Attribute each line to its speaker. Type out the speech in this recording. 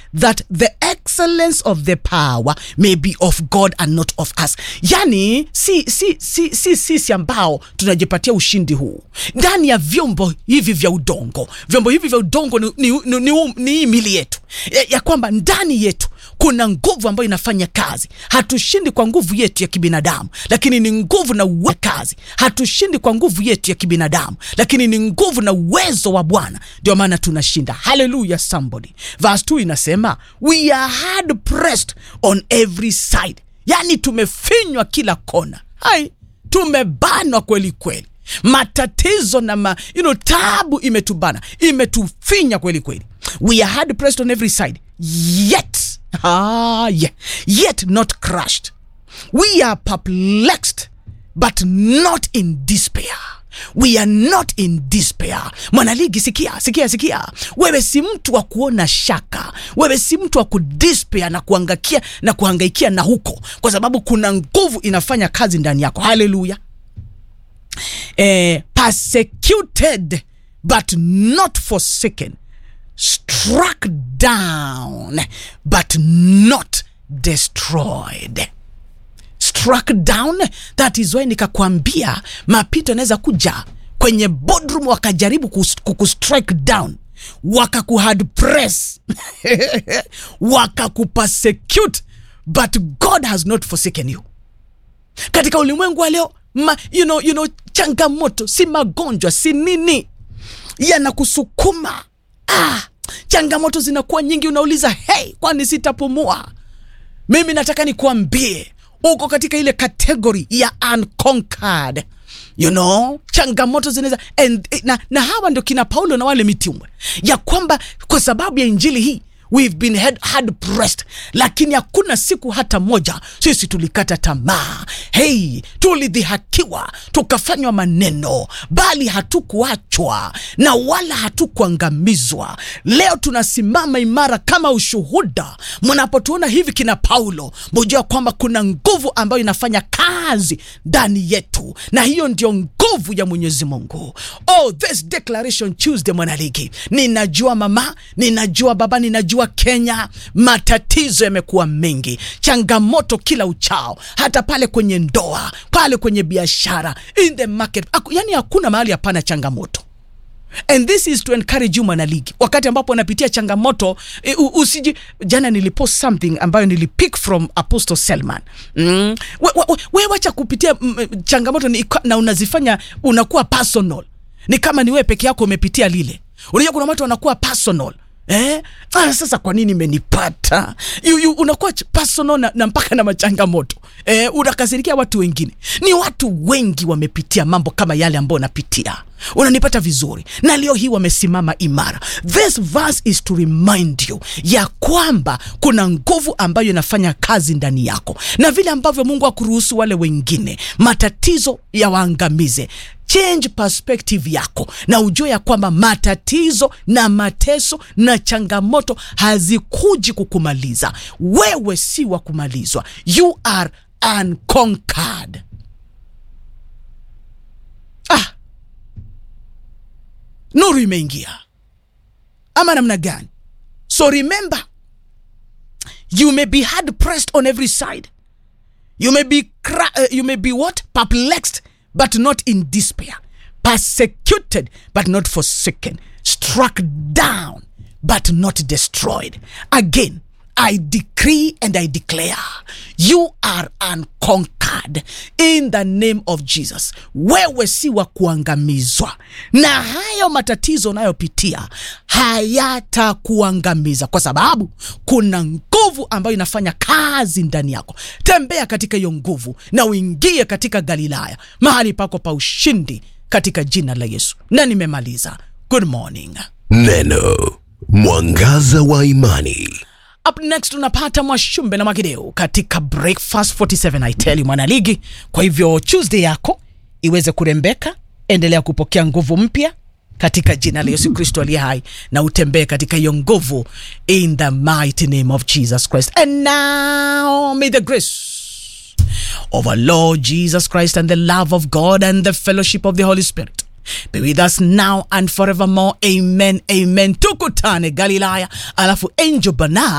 Speaker 1: that the excellence of the power may be of god and not of us yani si si si si sisi ambao tunajipatia ushindi huu ndani ya vyombo hivi vya udongo vyombo hivi vya udongo ni, ni, ni, ni, ni hii mili yetu ya, ya kwamba ndani yetu kuna nguvu ambayo inafanya kazi hatushindi kwa nguvu yetu ya kibinadamu lakini ni nguvu na uwe kazi hatushindi kwa nguvu yetu ya kibinadamu lakini ni nguvu na uwezo wa bwana ndio maana tunashinda haleluya somebody verse 2 inasema we are hard pressed on every side yani tumefinywa kila kona hai tumebanwa kweli kweli matatizo na ma, you know, tabu imetubana imetufinya kweli kweli we are hard pressed on every side yet ah, yeah, yet not crushed we are perplexed but not in despair we are not in despair mwanaligi sikia sikia sikia wewe si mtu wa kuona shaka wewe si mtu wa kudespair na kuangakia na kuhangaikia na huko kwa sababu kuna nguvu inafanya kazi ndani yako haleluya eh, persecuted but not forsaken struck down but not destroyed struck down that is why nikakwambia mapito yanaweza kuja kwenye boardroom wakajaribu kus- kukustrike down wakakuhard press wakakupersecute but god has not forsaken you katika ulimwengu wa leo ma, you know, you know, changamoto si magonjwa si nini yanakusukuma ah, changamoto zinakuwa nyingi unauliza hey kwani sitapumua mimi nataka nikuambie uko katika ile kategori ya unconquered you know changamoto zinaweza and- na, na hawa ndio kina paulo na wale mitume ya kwamba kwa sababu ya injili hii we've been hard, hard pressed lakini hakuna siku hata moja sisi tulikata tamaa hei tulidhihakiwa tukafanywa maneno bali hatukuachwa na wala hatukuangamizwa leo tunasimama imara kama ushuhuda mnapotuona hivi kina paulo mujua kwamba kuna nguvu ambayo inafanya kazi ndani yetu na hiyo ndio nguvu ya mwenyezi mungu oh this declaration tuesday mwanaligi ninajua mama ninajua baba ninajua kenya matatizo yamekuwa mengi changamoto kila uchao hata pale kwenye ndoa pale kwenye biashara in the market Aku, yani hakuna mahali hapana changamoto and this is to encourage you mwanaligi wakati ambapo unapitia changamoto e, u- usiji jana nilipost something ambayo nilipick from apostle selman mm. we, we, we wacha kupitia mm, changamoto ni, na unazifanya unakuwa personal ni kama ni wewe peke yako umepitia lile unajua kuna watu wanakuwa personal Eh? Ah, sasa kwa nini imenipata you, you, unakuwa ch- personal na, na mpaka na machangamoto eh, unakasirikia watu wengine ni watu wengi wamepitia mambo kama yale ambayo unapitia unanipata vizuri na leo hii wamesimama imara this verse is to remind you ya kwamba kuna nguvu ambayo inafanya kazi ndani yako na vile ambavyo mungu akuruhusu wale wengine matatizo yawaangamize change perspective yako na ujue ya kwamba matatizo na mateso na changamoto hazikuji kukumaliza wewe si wa kumalizwa you are unconquered ah nuru imeingia ama namna gani so remember you may be hard pressed on every side you may be cra- uh, you may be what perplexed but not in despair persecuted but not forsaken struck down but not destroyed again I decree and I declare you are unconquered in the name of Jesus. Wewe si wa kuangamizwa, na hayo matatizo unayopitia hayatakuangamiza kwa sababu kuna nguvu ambayo inafanya kazi ndani yako. Tembea katika hiyo nguvu na uingie katika Galilaya, mahali pako pa ushindi, katika jina la Yesu. Na nimemaliza. Good morning.
Speaker 2: Neno mwangaza wa imani.
Speaker 1: Up next unapata Mwashumbe na Mwakideu katika Breakfast 47 I tell you mwanaligi. Kwa hivyo Tuesday yako iweze kurembeka, endelea kupokea nguvu mpya katika jina la Yesu Kristo aliye hai, na utembee katika hiyo nguvu in the mighty name of Jesus Christ. And now may the grace of our Lord Jesus Christ and the love of God and the fellowship of the Holy Spirit be with us now and forevermore. Amen, amen. Tukutane Galilaya, alafu Angel Bana